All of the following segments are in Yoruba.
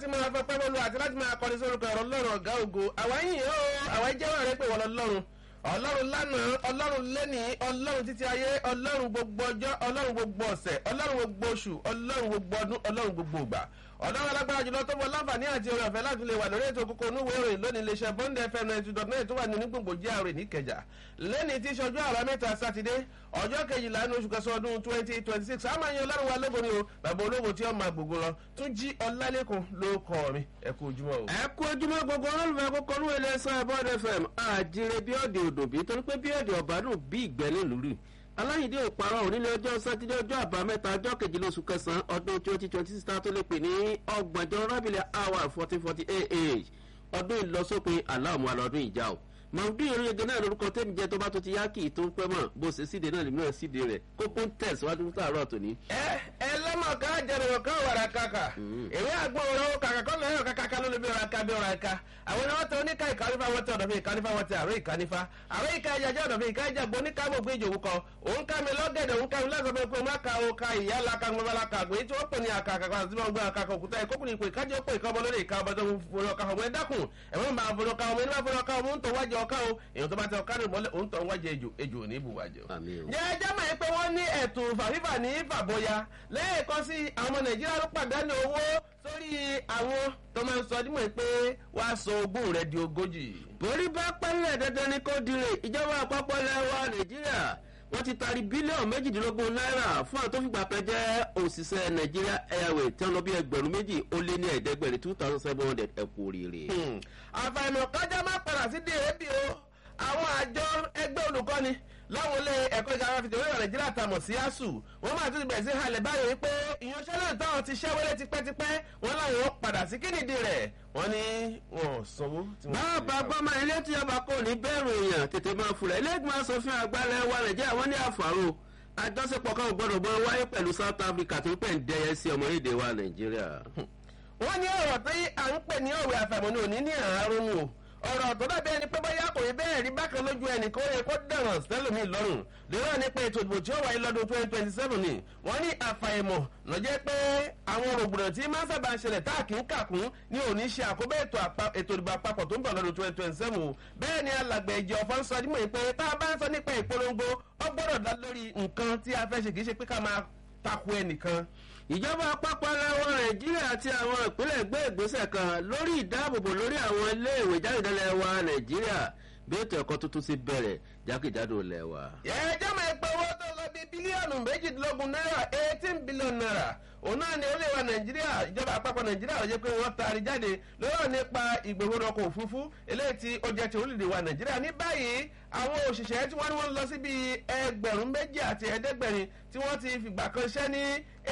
láti máa fẹ́ pẹ́ bọ́ọ̀lù àti láti máa kọrin sórúkọ ẹ̀rọ lọ́rùn ọ̀gá ògo àwa yìí ó àwa jẹ́wọ́ rẹ pé wọ́n lọ lọ́rùn ọlọ́run lánàá ọlọ́run lẹ́nìí ọlọ́run títí ayé ọlọ́run gbogbo ọjọ́ ọlọ́run gbogbo ọ̀sẹ̀ ọlọ́run gbogbo oṣù ọlọ́run gbogbo ọdún ọlọ́run gbogbo ìgbà ọlọ́run alágbára jùlọ tó bọ láǹfààní àti oore ọ̀fẹ́ láti lè wà lórí ètò kókó onúwèé ìròyìn lónìí iléeṣẹ́ bond fm ninety dot nine tó wà ní onígbòǹgbò GRA níkẹjà lẹ́ni tí ìṣojú àrà mẹ́ta sátidé ọjọ́ kejìlá ní oṣù kẹsàn-án ọdún twenty twenty six àmọ́ ẹ̀yin ọlọ́run wa lógo ni o bàbá ológo tí ó máa gbogbo lọ tún jí ọlálẹ́kùn ló kọ́ mi ẹ kú ojúmọ́ o. ẹ kú ojúmọ́ gbogbo olólùfẹ́ kókó ní ilé ẹ̀sán bond fm àjíire bí ọ̀dẹ̀ òdòbí torí pé bí ọ̀dẹ̀ ọ̀bádùn bí ìgbẹ́ nílùú rí aláyìndé òparọ́ ònílé ọjọ́ sátidé ọjọ́ àbámẹ́ta ọjọ́ kejìlá oṣù kẹsàn-án ọdún twenty twenty six tó lè pè ní ọgbọ̀njọ́ rábìlẹ̀ hour fourteen forty eight ọdún ìlọsópin aláàmú alọ́dún ìjà o màmúdú ìrìnyẹ̀gẹ̀ náà lórúkọ tẹ́mi jẹ́ tó bá tó ti yá kì í tó ń pẹ́ mọ̀ bó ṣe síde náà lèmi náà síde rẹ̀ kókó ń tẹ̀síwájú fún tààrọ̀ tòní. ẹ ẹ lọ́mọ ká jẹrìí ọ̀ká wàrà kàkà èwe àgbọn ọ̀rọ̀ kàkà kọ́ lọ́yọ̀ kàkà ló lè bí ọ̀rọ̀ ká bí ọ̀rọ̀ ká àwọn ni wọ́n tẹ oníkà ìkànífà wọ́n tẹ ọ̀dọ̀fẹ́ ìkànífà wọ́n tẹ àrò ìkànífà àrò ìkà ìjàjẹ́ ọ̀dọ̀fẹ́ ìkà ìjàgbọ́ oníkà mọ̀ gbé ìjòwú kan òun ká mi lọ́gẹ̀dẹ̀ òun ká mi lọ́sọ̀ pé kó má ka o ka ìyá la ka ńgbọ́n la ka àgbò èyí tí wọ́n pè ní àkàkà kan àti wọn gbé àkàkà òkúta ẹ̀kọ́ kùnì ìpè kájọ́ pé ìka ọmọ lórí ìka ọmọ tó ń fọlọ́ ọkà ọmọ ẹ dákun ẹ̀wọ́n máa fọlọ́ ọkà ọmọ ẹni máa fọlọ́ ọkà ọmọ ń tọ́ wájú ọkà o èèyàn tó bá tẹ ọkà rẹ̀ mọ́lẹ̀ òun tọ́ wájú ejò ejò ò ní bùwájọ. jẹ́jẹ́ mọ̀ pé wọ́n ní ẹ̀tù fàfífà ní fàbọ̀yà lẹ́ẹ̀kan sí àwọn ọmọ nàìjíríà ló pàdánù owó sórí àwọn tó máa ń sọ dímọ̀ pé wàá sọ ogún rẹ̀ di ogójì. borí bá pẹ́lẹ̀ dandan ni kò dire ìjọba àpapọ̀ lẹ́wà nàìjíríà wọ́n ti taari bílíọ̀nù méjìdínlógún náírà fún àwọn tó fìgbà kan jẹ́ òṣìṣẹ́ nàìjíríà airways tí wọ́n lọ bí ẹgbẹ̀rún méjì ó lé ní ẹ̀ẹ́dẹ́gbẹ̀rin two thousand seven hundred ẹ̀kú oríire. àfàìmọ̀ kájá má padà sí dèébì o àwọn àjọ ẹgbẹ́ olùkọ́ni láwọn ilé ẹ̀kọ́ ìjọba fìdí orílẹ̀ nàìjíríà tamọ̀ sí asuu wọ́n máa tún bẹ̀rẹ̀ sí halẹ̀ báyìí wípé ìyanṣẹ́lẹ̀ táwọn ti ṣẹ́wọ́lé tipẹ́tipẹ́ wọ́n láwọn padà sí kínídìí rẹ̀ wọ́n ní wọn ò sanwó. bàbá gbọ́mọ ilé tí ọba kò ní bẹ̀rù èèyàn tètè máa fura ilé ìgbìmọ̀ asòfin àgbàlẹ̀ wa nàìjíríà wọ́n ní àfàrò àjọṣepọ̀ kan gbọ́dọ̀ gbọ́ wáyé pẹ̀lú south africa tó ń pẹ̀ ń dẹyẹ sí ọmọ èdè wa nàìjíríà. wọ́n ní ọ̀rọ̀ tí à ń pè ní òwe àfàmọ́ni òní ní àárún o ọ̀rọ̀ tó dàbí ẹni pé bóyá kò rí bẹ́ẹ̀ rí bákan lójú ẹnì kó yẹ kó dẹ̀rọ̀ sẹ́lómi lọ́rùn lérò ní pé ètò ìdìbò tí ó wáyé lọ́dún twenty twenty seven ni wọ́n ní àfàìmọ̀ lọ́jẹ́ pé àwọn rògbòdò tí máa ń sábà ń ṣẹlẹ̀ tá a kì í kàkún ní òní ṣe àkóbá ètò ìdìbò àpapọ̀ tó ń bọ̀ lọ́dún twenty twenty seven bẹ́ẹ̀ ni alàgbẹ̀ ìjọ ọ̀fọ̀ ń sọ dímọ̀ pé tá a bá ń sọ nípa ìpolongo ó gbọ́dọ̀ dá lórí nǹkan tí a fẹ́ ṣe kì í ṣe pé ká máa takò ẹnìkan ìjọba àpapọ̀ lẹ́wọ̀ nàìjíríà àti àwọn ìpínlẹ̀ gbé ìgbésẹ̀ kan lórí ìdáàbòbò lórí àwọn iléèwé jáde wa nàìjíríà bí ètò ẹ̀kọ́ tuntun ti bẹ̀rẹ̀ jákèjádò lẹ́wà. ẹ jẹ́ mọ̀ pé owó tó lọ bí bílíọ̀nù méjìdínlógún náírà eighteen billion naira òun náà ni orílẹ̀ wa nàìjíríà ìjọba àpapọ̀ nàìjíríà ló jẹ́ pé wọ́n taari jáde lọ́rọ̀ nípa ìgbòho ọkọ̀ òfurufú eléyìí tí ó jẹ́ ti orílẹ̀ wa nàìjíríà ní báyìí àwọn òṣìṣẹ́ tí wọ́n ní wọ́n lọ sí bíi ẹgbẹ̀rún méjì àti ẹ̀ẹ́dẹ́gbẹ̀rin tí wọ́n ti fìgbà kan ṣẹ́ ní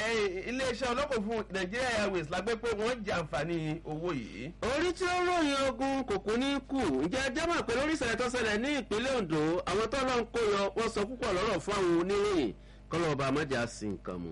iléeṣẹ́ ọlọ́kọ̀ fún nàìjíríà airways lágbé pé wọ́n jẹ àǹfààní owó yìí. orí tí ó ròyìn ogun kòkó ní kù ǹjẹ́ jẹ́mọ̀ pé lórí ìṣẹ̀lẹ̀ tó ṣẹlẹ̀ ní ìpínlẹ̀ ondo àwọn tó lọ́n kó yọ wọ́n sọ púpọ̀ lọ́rọ̀ fún àwọn oníròyìn kọ́lọ́ ọba àmọ́jà sí nǹkan mu.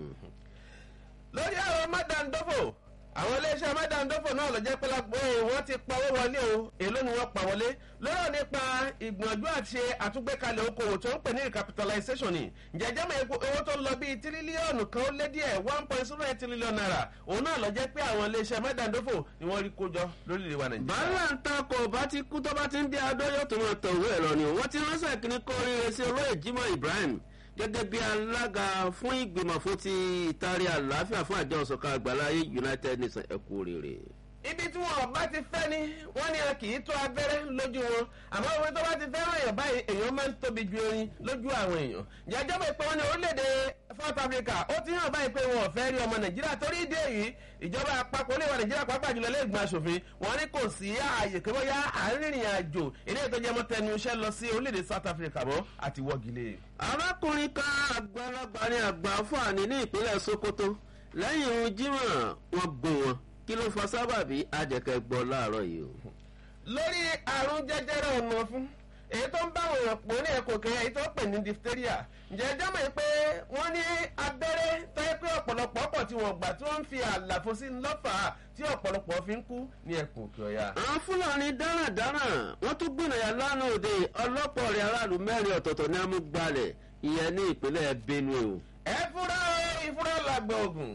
lórí àwọn mádàndófò àwọn iléeṣẹ́ mádàndófò náà lọ jẹ́ pé lápò wọ́n ti pa owó wọlé o èló ni wọ́n pa wọlé lọ́rọ̀ nípa ìgbìyànjú àti àtúgbékalẹ̀ okòwò tó ń pè ní recapitalization ni jẹjẹ́ mọ̀ owó tó ń lọ bíi tírílíọ̀nù kan ó lé díẹ̀ one point zero eight trillion naira òun náà lọ jẹ́ pé àwọn iléeṣẹ́ mádàndófò ni wọ́n rí kójọ lórílẹ̀ wa nàìjíríà. bàálà ń ta kò bá ti kú tó bá ti ń dé adó yóò tó máa tọ̀ òwe ẹ̀rọ ni wọ́n ti ránṣẹ́ kíní kó oríire sí olóyè jimoh ibrahim gẹ́gẹ́ bí alága fún ìgbìmọ̀ fún ti ìtarí àlàáfíà fún àjọ ọ̀sọ̀kan àgbáláyé united nations ẹ̀kú oríire. ibi tí wọn bá ti fẹ́ ni wọ́n ní a kì í tó abẹ́rẹ́ lójú wọn àmọ́ òwe tó bá ti fẹ́ràn èèyàn báyìí èèyàn máa ń tóbi ju erin lójú àwọn èèyàn jẹjọ́ bẹ̀ pé wọ́n ní orílẹ̀-èdè south africa ó ti hàn báyìí pé wọn ò fẹ́ rí ọmọ nàìjíríà torí ìdí èyí ìjọba àpapọ̀ olè wa nàìjíríà pàápàá jùlọ ilé ìgbìmọ̀ asòfin wọn ní kò sí ààyè pé bóyá àárínrìn àjò ilé ìtọ́jú ẹmọ tẹnu iṣẹ́ lọ sí orílẹ̀-èdè south africa mọ́ àti wọ́gilé. arákùnrin kan àgbàlagbà ní àgbà fúlàní ní ìpínlẹ̀ sokoto lẹ́yìn ohun jímọ̀ wọn gbó wọn kí ló fa sábàbí àjẹkẹ́ gbọ́ láàárọ̀ yìí o. lórí àrùn jẹjẹrẹ ọ̀nà fún èyí tó ń bá àwọn èèyàn pò ní ẹ̀kọ́ kẹyà èyí tó pè ní diphtheria ǹjẹ́ ẹjọ́ mọ̀ pé wọ́n ní abẹ́rẹ́ tó yẹ pé ọ̀pọ̀lọpọ̀ pọ̀ tí wọ́n gbà tí wọ́n ń fi àlàfo sí lọ́fà tí ọ̀pọ̀lọpọ̀ fi ń kú ní ẹ̀kọ́ òkè ọ̀yà. àwọn fúlàní dáradára wọn tún gbìnàyà lánàá òde ọlọ́pọ̀ rẹ̀ aráàlú mẹ́rin ọ̀tọ̀ọ̀tọ̀ ní amúgbalẹ̀ ìyẹn ní ìpínlẹ̀ benue o. ẹ fúra ìfúra làgbà ògùn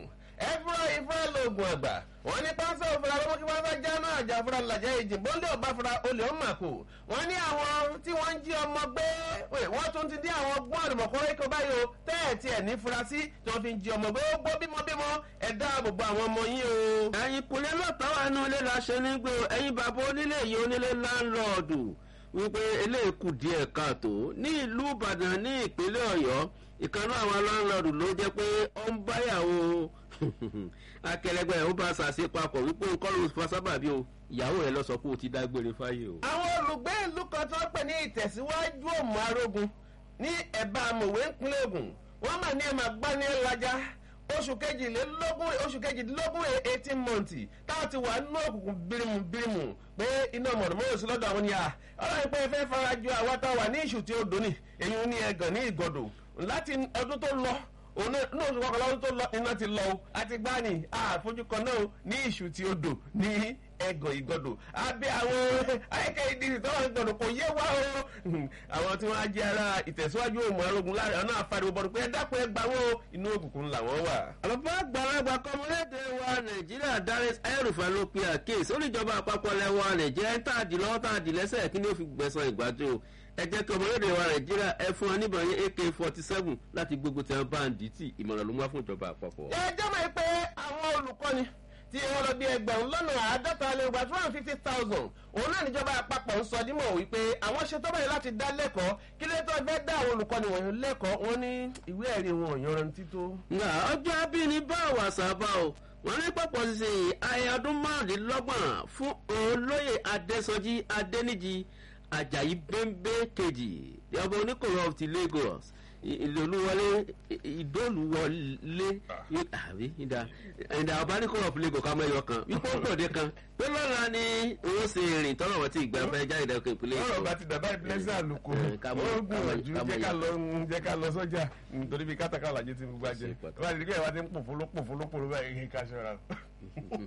ẹfúra ifá lóògùn àgbà wọn ní pásọ òfurà lọ́wọ́ kí wọ́n fẹ́ já náà àjà fúra làjẹ́ ìjì bóńdé ọba fúra olè ọmọ àkó wọn ní àwọn tí wọ́n ń jí ọmọ gbé wọ́n tún ti dí àwọn gbọ́n àdùmọ̀kọ́ ikọ̀ báyìí o tẹ́ẹ̀tì ẹ̀ ní furasí tí wọ́n fi ń jí ọmọ gbé ó gbọ́ bímọ bímọ ẹ̀ dáàbò bo àwọn ọmọ yín o. ẹ̀yin kùlẹ̀ lọ́tọ̀ wà nù ilé la ṣe nígbè ẹ̀yin bàbá onílé yìí onílé láńlọ́ọ̀dù wípé eléyìí kù díẹ̀ káàtó ní ìlú ìbàdàn ní ìpínlẹ̀ ọ̀yọ́ ìkànnì àwọn láńlọ́ọ̀dù ló jẹ́ pé ó ń báyàwó akẹlẹgbẹ́ ẹ̀ ó bá ṣàṣe papọ̀ wípé nǹkan ló fa sábàbí o ìyàwó rẹ̀ lọ sọ pé o ti dágbére fáyé o. àwọn olùgbé ìlú kan tó ń pè ní ìtẹ̀síwájú òmù arógun ní ẹ̀bá amòwe ńpínlẹ̀ ogun wọ́n mà ní ẹ̀mà gbá ní ẹ̀lájà oṣù kejìlélógún oṣù kejìdínlógún eighteen months táwọn ti wà nínú òkùnkùn bírímù bírímù pé iná mọ̀nàmọ́rò sí lọ́dọ̀ àwọn ni à ọlọ́run pé fẹ́ farajọ àwọn táwọn wà ní ìṣù tí ó dùn ní èyí ní ẹ̀gàn ní ìgọ̀dọ̀ láti ọdún tó lọ òun náà oṣù kọkànlá ọdún tó lọ iná ti lọ o àti gbá ní àfojúkan náà ní ìṣù tí ó dùn ní ẹgàn ìgọdọ abẹ àwọn ayẹkẹ ìdílé tó wà gbọdọ kò yé wá o àwọn tí wọn á jẹ ara ìtẹ̀síwájú òmù arógun láàrin ọ̀nà àfàdé bọ̀dọ̀ pé ẹ dákun ẹ gbàwó inú òkùnkùn làwọn wà. àlọ́bá àgbàlagbà kọ́mọlédè wa nàìjíríà darius ayélujára ló pe àkéèsí oníjọba àpapọ̀ lẹ́wọ̀ nàìjíríà ń tàdí lọ́wọ́ tàdí lẹ́sẹ̀ kí ni ó fi gbẹ̀sán ìgbàjọ ẹ jẹ́ kí ọmọlédè wa nàìjíríà ẹ fún wọn níbọn yẹn ak forty seven láti gbógun tí wọn bá ń dì tì ìmọ̀ràn ló ń wá fún ìjọba àpapọ̀. ẹ jẹ́ mọ̀ pé àwọn olùkọ́ni tí wọ́n lọ bí ẹgbẹ̀rún lọ́nà àádọ́ta lè gba two hundred fifty thousand òun náà níjọba àpapọ̀ ń sọ dímọ̀ wípé àwọn ṣe tọ́bẹ̀rẹ̀ láti dá lẹ́kọ̀ọ́ kí ló tó fẹ́ dá àwọn olùkọ́ni wọ̀nyí lẹ́kọ̀ọ́ wọn ní ìwé ẹ̀rí wọn ò yanrantí tó. nga ọjọ́ abíní bá wàsá bá o wọ́n ní pọ̀pọ̀ sísè ayé ọdún márùndínlọ́gbọ̀n fún olóyè adésọjí adéníjì ajayi bẹ́ńbẹ́ kejì ọba oníkòrò of ti lagos ìlòlúwọlé ìdólùwọlé àbí ìdá ìdá ọba oníkòrò of lagos kàmú ẹyọ kan wípé ó gbòde kan pé lọ́la ni owó ṣe rìn tọ́lọ̀ wọ́n ti ìgbà fẹ́ jáde dẹ́kun ìpínlẹ̀ èkó. ọ̀rọ̀ bá ti dàbá ìpínlẹ̀ àlùkò ó gbìyànjú jẹ́ ká lọ jẹ́ ká lọ sọ́jà nítorí bí kátàkárà lajẹ́ ti gbogbo àjẹ́ wọ́n á ti rí pé ẹ̀ wá ti ń pòfóló pòfóló pòfóló báyìí ká ṣọ́ra.